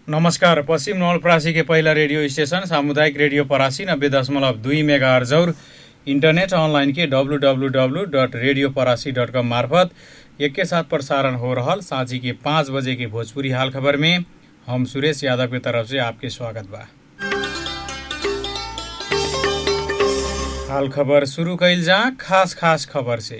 नमस्कार पश्चिम नवलपरासी के पहिला रेडियो स्टेशन सामुदायिक रेडियो परासी नब्बे दशमलव दुई मेगा अर्जौर इंटरनेट ऑनलाइन के W W W dot radio Parasi dot com मार्फत एक के साथ प्रसारण हो रहल साँझी के पाँच बजे के भोजपुरी हाल खबर में हम सुरेश यादव की तरफ से आपके स्वागत बा हाल खबर शुरू कैल जा खास खास खबर से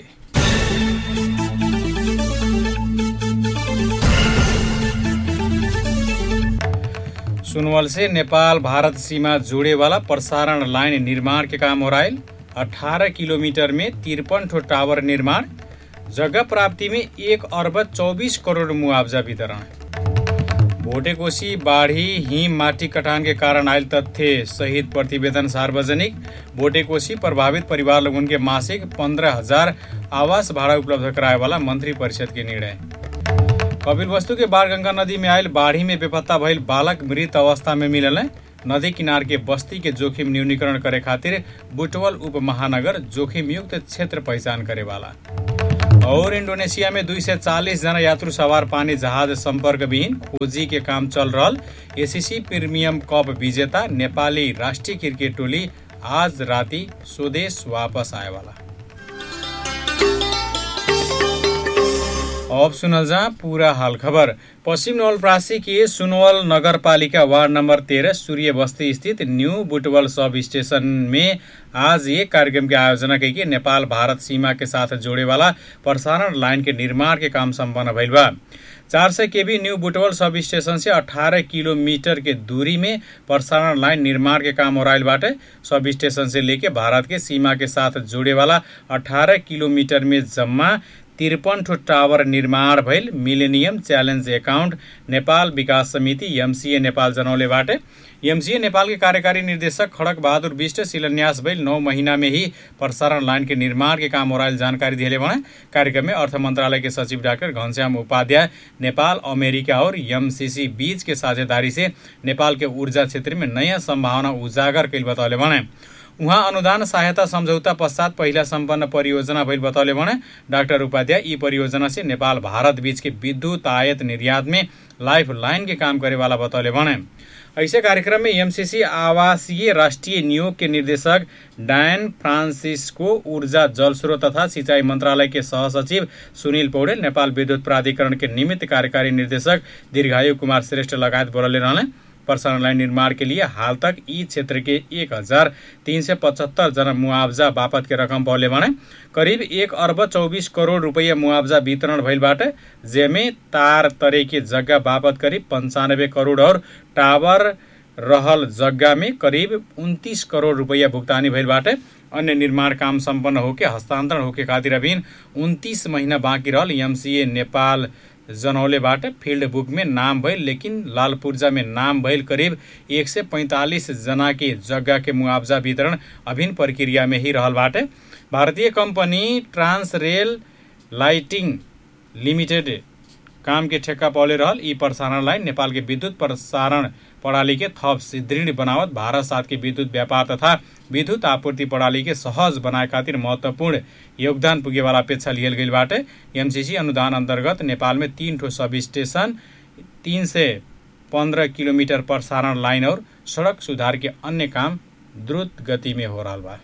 सुनवल से नेपाल भारत सीमा जोड़े वाला प्रसारण लाइन निर्माण के काम हो रहा 18 किलोमीटर में तिरपन ठो टावर निर्माण जगह प्राप्ति में एक अर्ब चौबीस करोड़ मुआवजा वितरण भोटेकोशी बाढी हिम माटी कटान के कारण आयल तथ्य सहित प्रतिवेदन सार्वजनिक भोटेकोशी प्रभावित परिवार लोगन के मासिक पंद्रह हजार आवास भाड़ा उपलब्ध कराए वाला मंत्री परिषद के निर्णय कपिल वस्तु के बाढ़गंगा नदी में आयल बाढ़ी में बेपत्ता भइल बालक मृत अवस्था में मिलल है नदी किनार के बस्ती के जोखिम न्यूनीकरण करे खातिर बुटवल उप महानगर जोखिम युक्त क्षेत्र पहचान करे वाला और इंडोनेशिया में दुई सय चालिस जना यात्रु सवार पानी जहाज संपर्क विहीन खोजी के काम चल रहा एसीसी प्रीमियम कप विजेता नेपाली राष्ट्रिय क्रिकेट टोली आज राति स्वदेश वापस आए वाला अब सुनल जा पूरा हाल खबर पश्चिम नवलप्रासी के सुनवल नगरपालिका वार्ड नंबर तेरह सूर्य बस्ती स्थित न्यू बुटवल सब स्टेशन में आज एक कार्यक्रम की आयोजना की नेपाल भारत सीमा के साथ जोड़े वाला प्रसारण लाइन के निर्माण के काम संपन्न भइल बा चार सय KB new Butwal sub station से 18 किलोमीटर के दूरी में प्रसारण लाइन निर्माण के काम हो रहा बाटे सब स्टेशन से लेके भारत के सीमा के साथ जोड़े वाला 18 किलोमीटर में जम्मा त्रिपन ठो टावर निर्माण भइल मिलेनियम च्यालेन्ज एकाउन्ट नेपाल विकास समिति एमसिए नेपाल जनौलेबाट एमसिए नेपाल के कार्यकारी निर्देशक खडक बहादुर विष्ट शिलान्यास भइल नौ महीना में ही प्रसारण लाइन के निर्माण के काम हो जानकारी दिए भने कार्यक्रम में अर्थ मंत्रालय के सचिव डाक्टर घनश्याम उपाध्याय नेपाल अमेरिका और एमसीसी बीच के साझेदारी से नेपाल के ऊर्जा क्षेत्र में नयाँ संभावना उजागर कैल बतौले भने उहाँ अनुदान सहायता सम्झौता पश्चात पहिला सम्पन्न परियोजना भइल बतौले भने डाक्टर उपाध्याय यी परियोजना से नेपाल भारत बीच के विद्युत आयत निर्यात में लाइफ लाइन के काम करे वाला बतौले भने ऐसे कार्यक्रम में एमसीसी आवासीय राष्ट्रिय नियोग के निर्देशक डायन फ्रांसिस्को ऊर्जा जलस्रोत तथा सिंचाई मंत्रालय के सहसचिव सुनील पौडेल नेपाल विद्युत प्राधिकरण के निमित्त कार्यकारी निर्देशक दीर्घायु कुमार श्रेष्ठ लगायत बोलले रहने प्रसारण लाइन निर्माण के लिए हाल तक यी क्षेत्र के एक हजार तीन सय पचहत्तर जना मुआवजा बापत के रकम पौले भने करिब एक अर्ब चौबिस करोड रुपियाँ मुआवजा वितरण भइलबाट जेमे तार तरे के जग्गा बापत करिब पन्चानब्बे करोड और टावर रहल जग्गा में करिब उन्तिस करोड रुपियाँ भुक्तानी भइलबाट अन्य निर्माण काम सम्पन्न होके हस्तान्तरण होके खातिर अभिन उन्तिस महीना बाँकी रहल एमसिए नेपाल जनौलेबाट फिल्ड बुक में नाम भइल लेकिन लाल पूर्जा में नाम भइल करिब एक सय पैँतालिस जना के जग्गा के मुआवजा वितरण अभिन्न प्रक्रिया में ही रहल बाटे भारतीय कंपनी ट्रांस रेल लाइटिंग लिमिटेड काम के ठेक्का पौले रहल यी प्रसारण लाइन नेपाल के विद्युत प्रसारण प्रणाली के थप सुदृढ़ बनावत भारत साथ के विद्युत व्यापार तथा विद्युत आपूर्ति प्रणाली के सहज बनाए खातिर महत्वपूर्ण योगदान पुगे वाला अपेक्षा लियल गई बाटे एमसीसी अनुदान अंतर्गत नेपाल में तीन ठो सब स्टेशन तीन से पंद्रह किलोमीटर प्रसारण लाइन और सड़क सुधार के अन्य काम द्रुत गति में हो रहा बा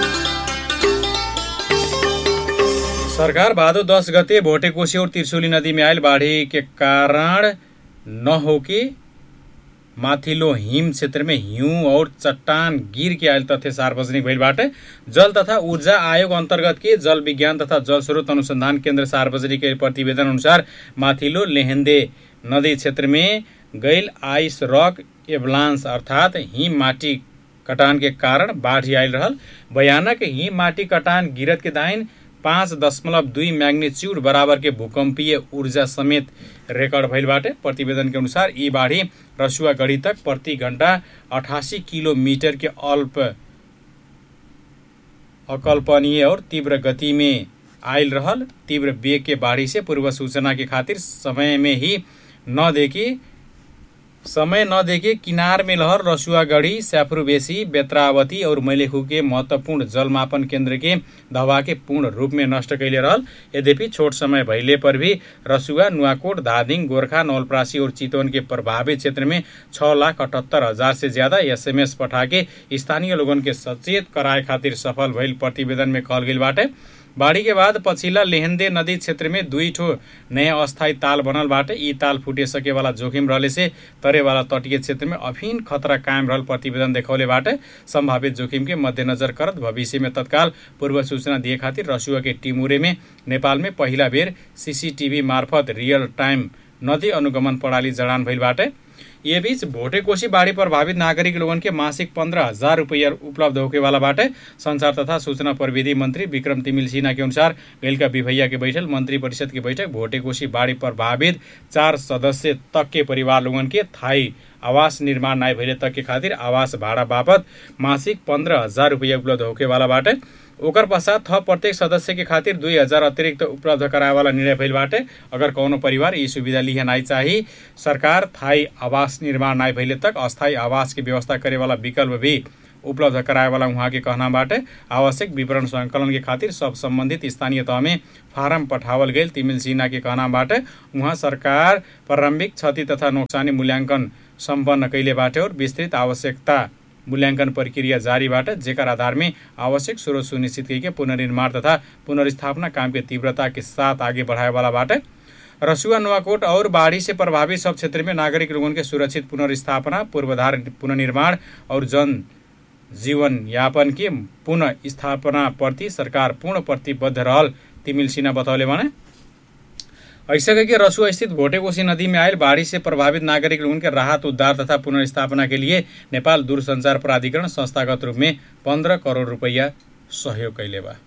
सरकार भादो दस गते भोटेकोशी और त्रिशुली नदी में आयल बाढ़ी के कारण न होके माथिल्लो हिम क्षेत्र में हिउँ और चट्टान गिर के आयल तथ्य सार्वजनिक भइलबाट जल तथा ऊर्जा आयोग अन्तर्गत के जल विज्ञान तथा जल स्रोत अनुसन्धान केन्द्र सार्वजनिक प्रतिवेदन अनुसार माथिल्लो लेहेन्दे नदी क्षेत्र में गैल आइस रक एभलान्स अर्थात् हिम माटी कटान के कारण बाढी आयल रहल भयानक हिम माटी कटान गिरत के दाइन पाँच दशमलव दुई म्याग्निच्युड बराबर के भूकम्पीय ऊर्जा समेत रेकर्ड भइलबाट प्रतिवेदन के अनुसार यी बाढी रसुवागढी तक प्रति घण्टा अठासी किलोमिटर के अल्प अकल्पनीय और तीव्र गति में आयल रहल तीव्र वेग के बाढ़ी से पूर्व सूचना के खातिर समय में ही न देखी समय नदेखे किनार में लहर रसुआगढ़ी सैफरुबेसी बेत्रावती और मैलेखू के महत्वपूर्ण जलमापन केंद्र के दवा के पूर्ण रूप में नष्ट कैले रहल यद्यपि छोट समय भइले पर भी रसुआ नुआकोट धादिङ गोर्खा नवलप्रासी और चितवन के प्रभावित क्षेत्र में छः लाख अठहत्तर हजार से ज्यादा एसएमएस पठाके स्थानीय लोगन के सचेत कराए खातिर सफल भइल प्रतिवेदन में कहल गेल बाटे बाढ़ी के बाद पछिल्ला लेहेन्दे नदी क्षेत्र में दुई ठो नयाँ अस्थायी ताल बनल बाटे यी ताल फुटे सके वाला जोखिम रहले से तरे वाला तटीय क्षेत्र में अफीन खतरा कायम रहल प्रतिवेदन देखौले बाटे संभावित जोखिम के मध्यनजर करत भविष्य में तत्काल पूर्व सूचना दिए खातिर रसुआ के टिमुरे में नेपाल में पहिला बेर सीसीटीवी मार्फत रियल टाइम नदी अनुगमन प्रणाली जडान भइल बाटे ये बीच भोटेकोशी बाढ़ी प्रभावित नागरिक लोगन के मासिक पंद्रह हजार रुपया उपलब्ध होके वाला बाटे संचार तथा सूचना प्रविधि मंत्री विक्रम तिमिल सिन्हा के अनुसार गैलका बिभैया के बैठक मंत्री परिषद की बैठक भोटेकोशी बाढ़ी प्रभावित चार सदस्य तक के परिवार लोगन के थाई आवास निर्माण नाय भइले तक के खातिर आवास भाडा बापत मासिक पंद्रह हजार रुपया उपलब्ध होके वाला बाटे ओकर पश्चात थप प्रत्येक सदस्य के खातिर दुई हजार अतिरिक्त उपलब्ध कराए वाला निर्णय भइल बाटे अगर कौनो परिवार यी सुविधा लिहे नाइ चाही सरकार थाई आवास निर्माण नाइ भइले तक अस्थायी आवास की व्यवस्था करे वाला विकल्प भी उपलब्ध कराए वाला उहाँ के कहना बाटे आवश्यक विवरण संकलन के खातिर सब संबंधित स्थानीय तह में फारम पठावल गईल तिमिल सिन्हा के कहना बाटे उहाँ सरकार प्रारम्भिक क्षति तथा नोक्सानी मूल्याङ्कन सम्पन्न कैले बाटे और विस्तृत आवश्यकता मूल्याङ्कन प्रक्रिया जारीबाट जेकर आधारमे आवश्यक स्रोत सुनिश्चित करके पुनर्निर्माण तथा पुनर्स्थापना काम के तीव्रता के साथ आगे बढ़ाए वाला बाटे रसुआ नुआकोट और बाढ़ी से प्रभावित सब क्षेत्र में नागरिक लोगन के सुरक्षित पुनर्स्थापना पूर्वाधार पुनर्निर्माण और जन जीवन यापन के पुनः स्थापना प्रति सरकार पूर्ण प्रतिबद्ध रहल तिमिल सिन्हा बतौले भने ऐसा कि रसुआ स्थित भोटेकोशी नदी में आयल बाढ़ी से प्रभावित नागरिक लोगों के राहत उद्धार तथा पुनर्स्थापना के लिए नेपाल दूरसञ्चार प्राधिकरण संस्थागत रूप में पन्ध्र करोड रुपैयाँ सहयोग कैले बा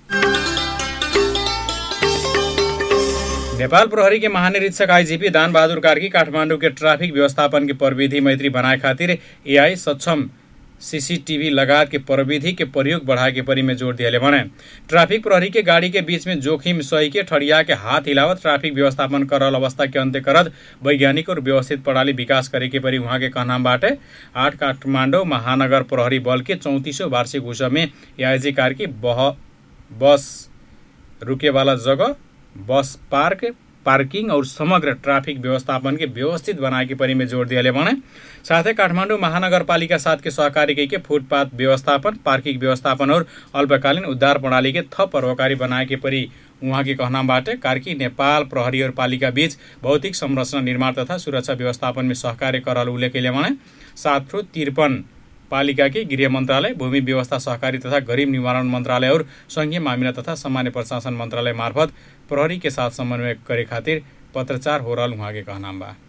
नेपाल प्रहरी के महानिरीक्षक आईजीपी दान बहादुर कार्की काठमाडौँ के ट्राफिक व्यवस्थापन के प्रविधि मैत्री बनाए खातिर एआई सक्षम सीसीटीवी लगायत के प्रविधि के प्रयोग बढ़ाए के परी में जोड़ दिया भने ट्राफिक प्रहरी के गाड़ी के बीच में जोखिम सही के ठड़िया के हाथ हिलावत ट्राफिक व्यवस्थापन करल अवस्था के अंत्य करत वैज्ञानिक और व्यवस्थित प्रणाली विकास करे के परी उहाँ के कहनाम बाटे आठ काठमाडौँ महानगर प्रहरी बल के चौतिसौँ वार्षिक उत्सव में एआईजी कार की बह बस रुके वाला जगह बस पार्क पार्किङ और समग्र ट्राफिक व्यवस्थापन के व्यवस्थित बनाए के परी में जोड़ दिया भने साथै काठमाडौँ महानगरपालिका साथ के सहकारी के फुटपाथ व्यवस्थापन पार्किङ व्यवस्थापन और अल्पकालीन उद्धार प्रणाली के थप परोपकारी बनाए के परी उहाँ के कहनाबाट कार्की नेपाल प्रहरी और पालिका बीच भौतिक संरचना निर्माण तथा सुरक्षा व्यवस्थापन में सहकार्य करल उल्लेख भने सात सौ त्रिपन पालिका के गृह मन्त्रालय भूमि व्यवस्था सहकारी तथा गरीब निवारण मन्त्रालय और संघीय मामिला तथा सामान्य प्रशासन मन्त्रालय मार्फत प्रहरी के साथ समन्वय करे खातिर पत्रचार हो रहल उहाँ के कहनाम बा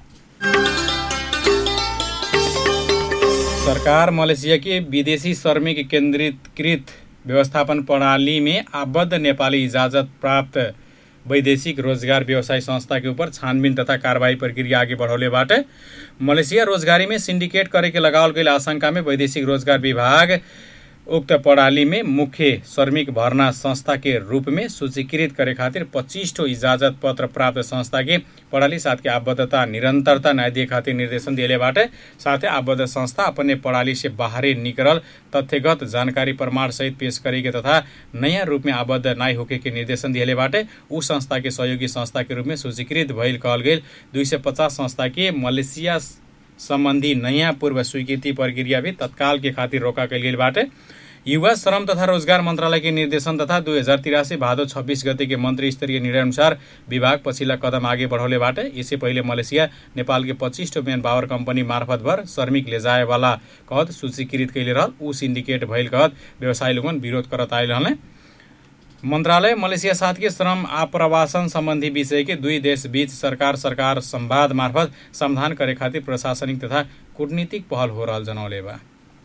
सरकार मलेसिया के विदेशी श्रमिक केन्द्रीकृत व्यवस्थापन प्रणाली में आबद्ध नेपाली इजाजत प्राप्त वैदेशिक रोजगार व्यवसाय संस्था के ऊपर छानबीन तथा कार्रवाई प्रक्रिया आगे बढ़ौले बाटे मलेसिया रोजगारी में सिंडिकेट करे के लगावल गई आशंका में वैदेशिक रोजगार विभाग उक्त प्रणाली में मुख्य श्रमिक भर्ना संस्था के रूप में सूचीकृत करे खातिर पच्चीस ठो इजाजत पत्र प्राप्त संस्था के प्रणाली साथ के आबद्धता निरंतरता न्याय दिए खातिर निर्देशन दिए बाटे साथ आबद्ध संस्था अपने प्रणाली से बाहर निकल तथ्यगत जानकारी प्रमाण सहित पेश करे के तथा नयाँ रूप में आबद्ध नाय होके के निर्देशन दिए बाटे उ संस्था के सहयोगी संस्था के रूप में सूचीकृत भइल कहल गई दुई सय पचास संस्था के मलेसिया सम्बन्धी नयाँ पूर्व स्वीकृति प्रक्रिया भी तत्काल के खातिर रोका कल गई बाटे युवा श्रम तथा रोजगार मन्त्रालय के निर्देशन तथा दुई हजार तिरासी भादो छब्बिस गते के मन्त्री स्तरीय निर्णय अनुसार विभाग पछिल्ला कदम आगे बढ़ौले बाटे यसै पहिले मलेसिया नेपाल के पच्चिस टो मेन पावर कम्पनी मार्फत भर श्रमिक ले जाए वाला कहत सूचीकृत कैले रहल ऊ सिन्डिकेट भइल कहत व्यवसायी लोगन विरोध करत आयल रहले मन्त्रालय मलेसिया साथ के श्रम आप्रवासन सम्बन्धी विषय के दुई देश बीच सरकार सरकार संवाद मार्फत समाधान करे खातिर प्रशासनिक तथा कूटनीतिक पहल हो रहल जनौले बा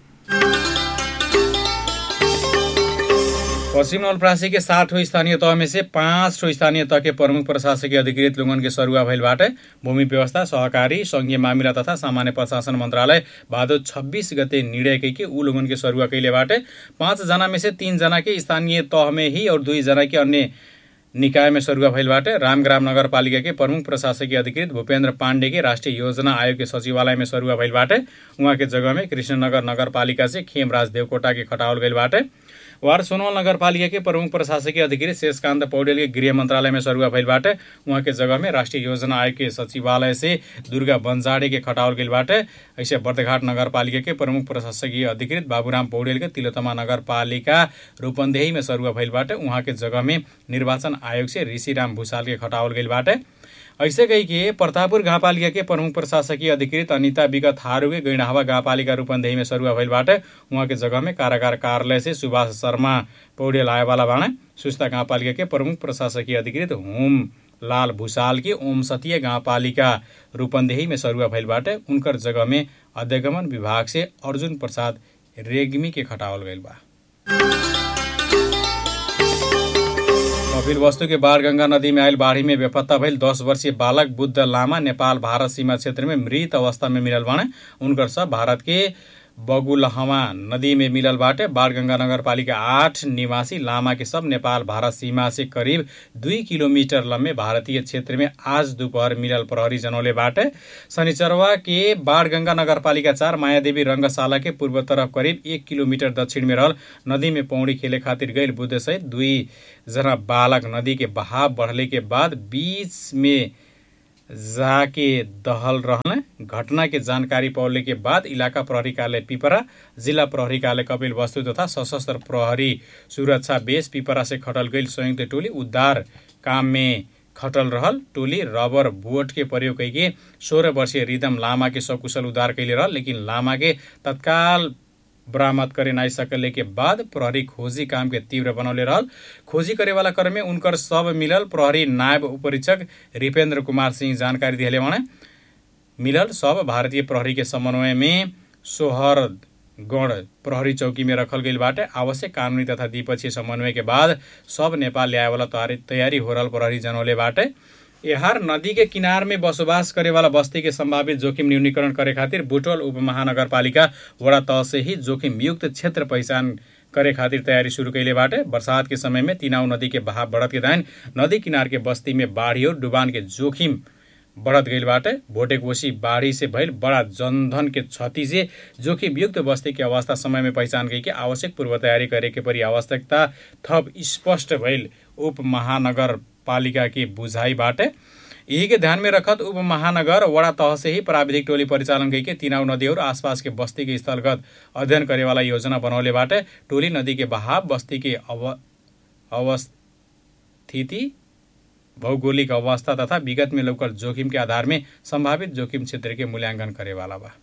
पश्चिम नवलप्रासी के सात ठो स्थानीय तह में से पाँच ठो स्थानीय तह के प्रमुख प्रशासकीय अधिकृत लोगन के सरुआ भइल बाटे भूमि व्यवस्था सहकारी संघीय मामिला तथा सामान्य प्रशासन मन्त्रालय भादो छब्बिस गते निर्णय कैके ऊ लोगन के सरुआ कैले बाटे पाँच जना में से तीन जना के स्थानीय तह में ही और दुई जना के अन्य निकायमा सरुवा भइल बाटे रामग्राम नगरपालिका के प्रमुख प्रशासकीय अधिकृत भूपेन्द्र पाण्डे के राष्ट्रिय योजना आयोग के सचिवालय में सरुवा भइल बाटे उहाँ के जगह में कृष्णनगर नगरपालिका से खेमराज देवकोटा के खटावल गइल बाटे वार सोनवल नगरपालिका के प्रमुख प्रशासकीय अधिकृत शेषकान्त पौडेल के गृह मंत्रालय में सरुवा भइल बाटे उहाँ के जगह में राष्ट्रिय योजना आयोग के सचिवालय से दुर्गा बंजाडे के खटावल गइल बाटे ऐसे बर्दघाट नगरपालिका के प्रमुख प्रशासकीय अधिकृत बाबुराम पौडेल के तिलोतमा नगरपालिका रूपन्देही में सरुवा भइल बाटे उहाँ के जगह में निर्वाचन आयोग से ऋषिराम भूषाल के खटावल गइल बाटे ऐसे कही कि प्रतापपुर गाउँपालिका के प्रमुख प्रशासकीय अधिकृत अनिता विगत थारूके गैंडाहवा गाउँपालिका रूपन्देही में सरुवा भइल बाटे उहाँ के जगह में कारागार कार्यालय से सुभाष शर्मा पौडेल आएवाला बाणे सुस्ता गाउँपालिका के प्रमुख प्रशासकीय अधिकृत होम लाल भूषाल की ओम सतीय गाउँपालिका रूपन्देही में सरुवा भइल बाटे उनकर जगह में अध्यगमन विभाग से अर्जुन प्रसाद रेग्मी के खटावल गइल बा कपिल वस्तु के बाढ़गंगा नदी में आयल बाढ़ी में बेपत्ता भइल दस वर्षीय बालक बुद्ध लामा नेपाल भारत सीमा क्षेत्र में मृत अवस्था में मिलल बाणे उनकर सब भारत के बगुलहवा नदी में मिलल बाटे बाढ़गंगा नगरपालिका आठ निवासी लामा के सब नेपाल भारत सीमा से करीब दुई किलोमीटर लम्बे भारतीय क्षेत्र में आज दोपहर मिलल प्रहरी जनौले बाटे शनिचरवा के बाढ़गंगा नगरपालिका चार मायादेवी रङ्गशाला के पूर्व तरफ करिब एक किलोमिटर दक्षिण में रहल नदी में पौडी खेले खातिर गइल बुद्ध सहित दुई जना बालक नदी के बहाव बढ़ले के बाद बीच में जाके दहल रहने घटना के जानकारी पौले के बाद इलाका प्रहरी कार्यालय पिपरा जिल्ला प्रहरी कार्यालय कपिल वस्तु तथा सशस्त्र प्रहरी सुरक्षा बेस पिपरा से खटल गई संयुक्त टोली उद्धार काम में खटल रहल टोली रबर बोट के प्रयोग करके सोह्र वर्षीय रिदम लामा के सकुशल उद्धार कैले रहल लेकिन लामा के तत्काल बरामद करे नाइ सकले के बाद प्रहरी खोजी काम के तीव्र बनौले रहल खोजी करे वाला क्रम में उनकर सब मिलल प्रहरी नायब उपरीक्षक रिपेन्द्र कुमार सिंह जानकारी दिले भने मिलल सब भारतीय प्रहरी के समन्वय में सोहरगढ प्रहरी चौकी में रखल गई बाटे आवश्यक कानुनी तथा द्विपक्षीय समन्वय के बाद सब नेपाल ल्याएवाला तयारी हो रहल प्रहरी जनौले बाटे एहार नदी के किनार में बसोबास करे वाला बस्ती के संभावित जोखिम न्यूनीकरण करे खातिर बुटवल उपमहानगरपालिका वडा तह से ही जोखिम युक्त क्षेत्र पहिचान करे खातिर तयारी शुरू कैले बाटे बरसात के समय में तिनाउ नदी के बहाव बढ़त के दाइन नदी किनार के बस्ती में बाढ़ी और डुबान के जोखिम बढ़त गईल बाटे भोटे कोसी बाढ़ी से भइल बड़ा जनधन के क्षति से जोखिम युक्त बस्ती के अवस्था समय में पहिचान गई के आवश्यक पूर्व तयारी करे के परि आवश्यकता थप स्पष्ट भइल उप महानगर पालिका की बुझाई बाटे यही के ध्यान में रखत उप महानगर वडा तह से ही प्राविधिक टोली परिचालन गई के तिनाउ नदी और आसपास के बस्ती के स्थलगत अध्ययन करे वाला योजना बनौले बाटे टोली नदी के बहाव बस्ती के अव अवस्थिति भौगोलिक अवस्था तथा विगत में लौकल जोखिम के आधार में संभावित जोखिम क्षेत्र के मूल्यांकन करे वाला बा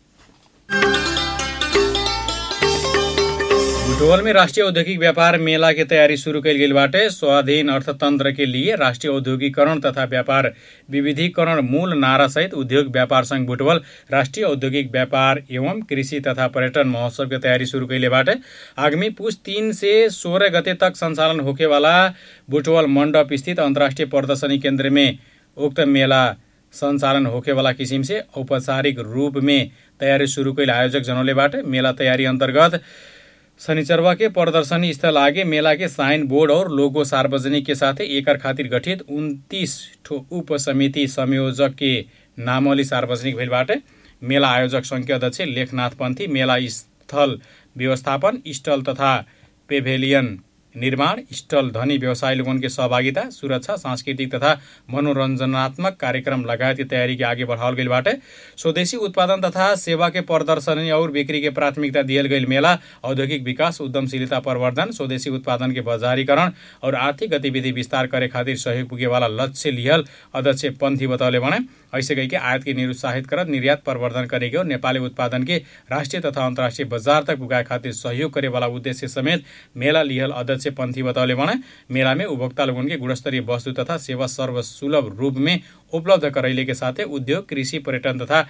बुटवल में राष्ट्रीय औद्योगिक व्यापार मेला के तैयारी शुरू कैल गेल बाटे स्वाधीन अर्थतंत्र के लिए राष्ट्रीय औद्योगिकरण तथा व्यापार विविधीकरण मूल नारा सहित उद्योग व्यापार संघ बुटवल राष्ट्रीय औद्योगिक व्यापार एवं कृषि तथा पर्यटन महोत्सव के तैयारी शुरू कैले बाटे आगामी पुष तीन से सोलह गते तक संचालन होके वाला बुटवल मंडप स्थित अंतर्राष्ट्रीय प्रदर्शनी केंद्र में उक्त मेला सञ्चालन होकेवाला किसिम से औपचारिक रूप में तयारी शुरू कैल आयोजक जनौले बाटे मेला तयारी अन्तर्गत शनिचरवा के प्रदर्शनी स्थल आगे मेला के साइन बोर्ड और लोगो सार्वजनिक के साथ एकर खातिर गठित उन्तिस ठो उप समिति संयोजक के नामली सार्वजनिक भइल बाटे मेला आयोजक सङ्घ के अध्यक्ष लेखनाथ पन्थी मेला स्थल व्यवस्थापन स्टल तथा पेभेलियन निर्माण स्टल धनी व्यवसायी लोगन के सहभागिता सुरक्षा सांस्कृतिक तथा मनोरञ्जनात्मक कार्यक्रम लगायत की तैयारी के आगे बढ़ावल गई बाटे स्वदेशी उत्पादन तथा सेवा के प्रदर्शनी और बिक्री के प्राथमिकता दियल गई मेला औद्योगिक विकास उद्यमशीलता प्रवर्धन स्वदेशी उत्पादन के बजारीकरण और आर्थिक गतिविधि विस्तार करे खातिर सहयोग पुगे वाला लक्ष्य लिहल अध्यक्ष पन्थी बतौले भने ऐसे कही के आयात के निरुत्साहित करत निर्यात प्रवर्धन करेके और नेपाली उत्पादन के राष्ट्रिय तथा अन्तर्राष्ट्रिय बजार तक पुगाए खातिर सहयोग करे वाला उद्देश्य समेत मेला लिहल अध्यक्ष पन्थी बतौले भने मेला में उपभोक्ता लोगन के गुणस्तरीय वस्तु तथा सेवा सर्वसुलभ रूप में उपलब्ध करैले के साथै उद्योग कृषि पर्यटन तथा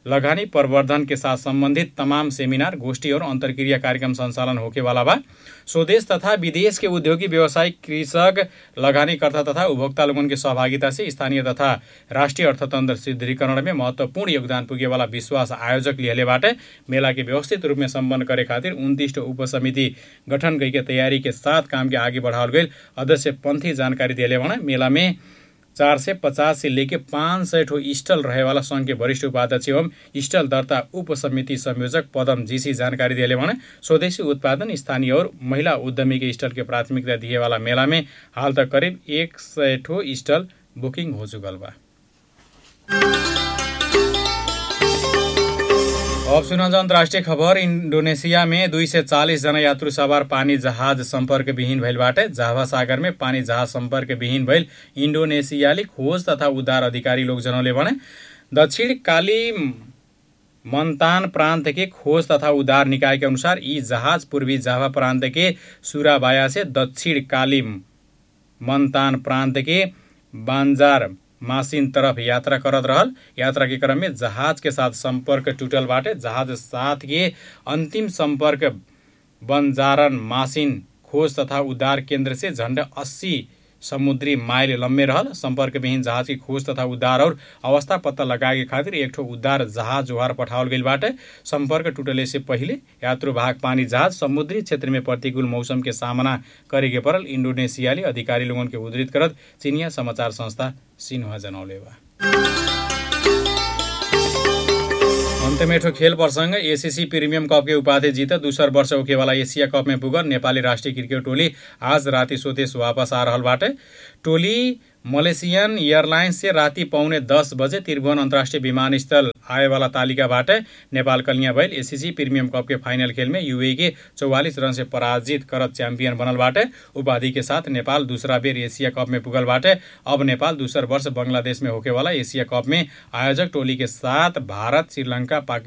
लगानी प्रवर्धन के साथ संबंधित तमाम सेमिनार गोष्ठी और अंतरक्रिया कार्यक्रम संचालन होके वाला बा स्वदेश तथा विदेश के उद्योगी व्यवसायिक कृषक लगानीकर्ता तथा उपभोक्ता लोगन के सहभागिता से स्थानीय तथा राष्ट्रिय अर्थतन्त्र सुदृढीकरण में महत्वपूर्ण योगदान पुगे वाला विश्वास आयोजक लिहले बाटे मेला के व्यवस्थित रूप में सम्पन्न करे खातिर उन्तीस उपसमिति गठन कई के तैयारी के साथ काम के आगे बढ़ावल गई अध्यक्ष पंथी जानकारी दिले भने मेला में चार सय पचास से लेके पाँच सय ठो स्टल रहेवाला सङ्घ के वरिष्ठ उपाध्यक्ष एवं स्टल दर्ता उपसमिति संयोजक पदम जीसी जानकारी दिए भने स्वदेशी उत्पादन स्थानीय और महिला उद्यमी के स्टल के प्राथमिकता दिएवाला मेला में हाल तक करीब एक सय ठो स्टल बुकिङ हो चुकल बा अब सुनन्छ अन्तर्राष्ट्रिय खबर इन्डोनेसिया में दुई सय चालिसजना यात्रु सवार पानी जहाज सम्पर्क विहीन भइलबाट जाभा सागरमै पानी जहाज सम्पर्क विहीन भइल इन्डोनेसियाली खोज तथा उद्धार अधिकारी लोग जनौले भने दक्षिण काली मन्तान प्रांत के खोज तथा उद्धार निकाय के अनुसार यी जहाज पूर्वी जाभा प्रांत के सुराबाया से दक्षिण काली मन्तान प्रांत के बान्जार मासिन तरफ यात्रा करत रहल यात्रा के क्रम में जहाज के साथ संपर्क टूटल बाटे जहाज साथ के अंतिम संपर्क बंजारन मासिन खोज तथा उद्धार केंद्र से झण्डा अस्सी समुद्री माइल लम्बे रहल सम्पर्कविहीन जहाज की खोज तथा उद्धार और अवस्था पत्ता लगाए के खातिर एक ठो उद्धार जहाज जोहार पठावल गई बाटे संपर्क टूटले से पहिले यात्रु भाग पानी जहाज समुद्री क्षेत्र में प्रतिकूल मौसम के सामना करे के परल इंडोनेशियाली अधिकारी लोगन के उद्धृत करत चीनिया समाचार संस्था सिन्हा जनौले बा अन्त्यमेठो खेल प्रसङ्ग एसिसी प्रिमियम कप के उपाधि जित दूसर वर्ष होकेवाला एसिया कप में पुगल नेपाली राष्ट्रिय क्रिकेट टोली आज राति स्वदेश वापस आ रहल बाटे टोली मलेसियन एयरलाइन्स से राति पौने दस बजे त्रिभुवन अन्तर्राष्ट्रिय विमानस्थल आएवाला तालिकाबाट नेपाल कलिया भइल एसिसी प्रिमियम कप के फाइनल खेल में यूए के चौवालिस रन से पराजित करत च्याम्पियन बनल बाटे उपाधि के साथ नेपाल दूसरा बेर एशिया कप में पुगल बाटे अब नेपाल दूसर वर्ष बंगलादेश में होकेवाला एशिया कप में आयोजक टोली के साथ भारत श्रीलंका पाकिस्तान